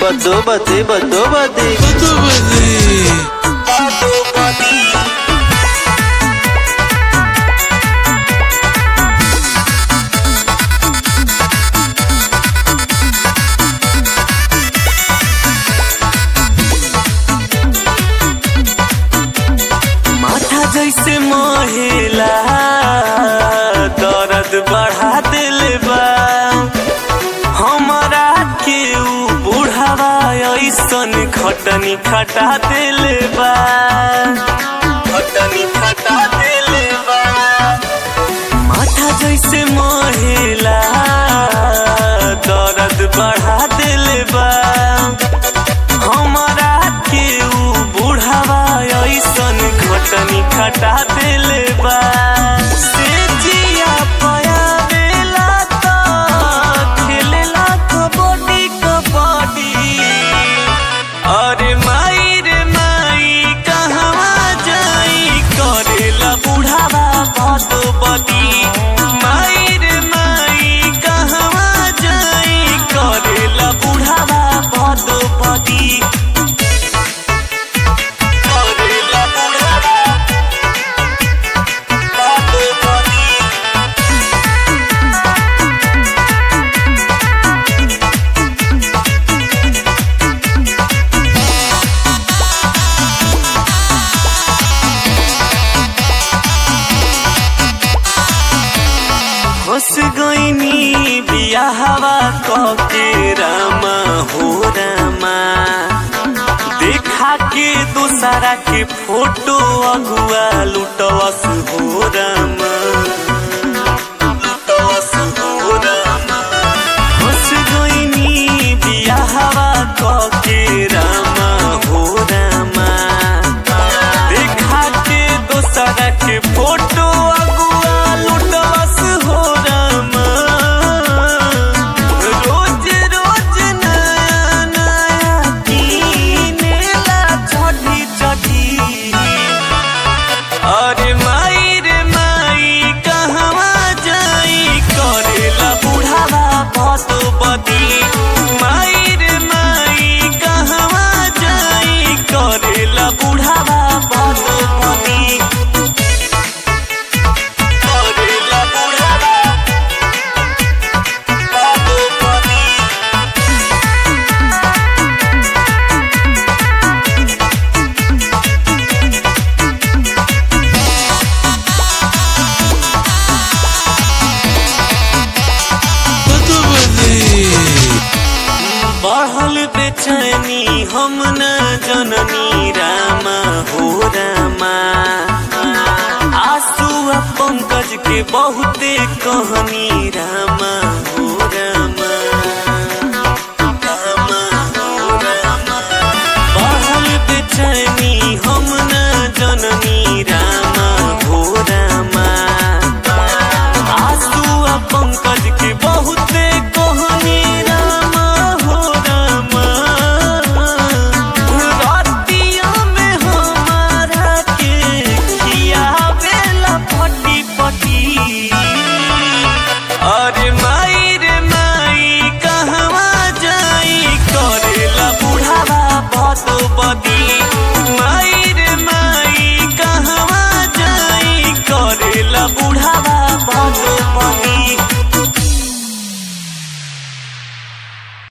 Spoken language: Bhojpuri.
बदो बदी बदो बदी बदो बदी बदो बदी माथा जैसे मोहेला दर्द बढ़ा दिल बा हमारा के ऊ बुढ़ावा ऐसन खटनी खटा दिल बा खटनी खटा दिल बा माथा जैसे मोहेला दर्द बढ़ा दिल बा हमारा के ऊ बुढ़ावा ऐसन खटनी खटा दिल बा से जिया पयावेला त खेलेला कबड्डी कबड्डी अरे माई रे माई कहवा जाई करेला बुढ़ावा भद बदी माई रे माई कहवा जाई करेला बुढ़ावा भद बदी करेला बुढ़ावा भद बदी हंस गईनी बियाहवा कके रामा हो रामा देखा के दूसरा के फोटो अगुआ लुटवस हो रामा लुटवस हो रामा हंस गईनी बियाहवा कके रामा हो रामा देखा के दूसरा के फोटो अगुआ लुटवस हो रामा रोज रोज नया नया कीनेला चढ़ी चढ़ी अरे माई रे माई कहवा जाई करेला बुढ़ावा भत बदी माई रे माई कहवा जाई करेला बुढ़ावा भत बदी करेला बुढ़ावा भत बदी बदो बदी बढ़ल बेचैनी हम न जननी रामा हो रामा आंसू आ पंकज के बहुते कहनी रामा